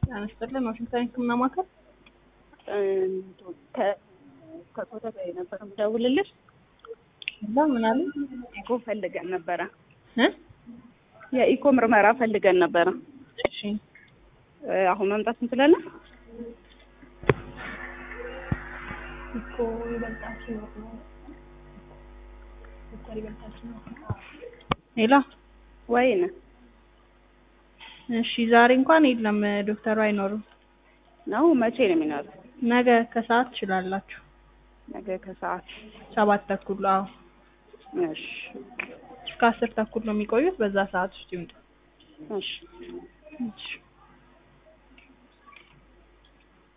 ጤና ይስጥልን ዋሽንግተን ህክምና ማዕከል ከኮተቤ ነበር የምደውልልሽ። እዛ ምን አለ ኢኮ ፈልገን ነበረ። እ የኢኮ ምርመራ ፈልገን ነበረ። እሺ እ አሁን መምጣት እንችላለን? እኮ ይበልጣችሁ ነው ዶክተር ይበልጣችሁ ነው ሌላ ወይን እሺ ዛሬ እንኳን የለም ዶክተሩ አይኖሩም ነው? መቼ ነው የሚኖሩት? ነገ ከሰዓት ትችላላችሁ ነገ ከሰዓት። ሰባት ተኩል አዎ እሺ እስከ አስር ተኩል ነው የሚቆዩት በዛ ሰዓት ውስጥ ይምጡ እሺ እሺ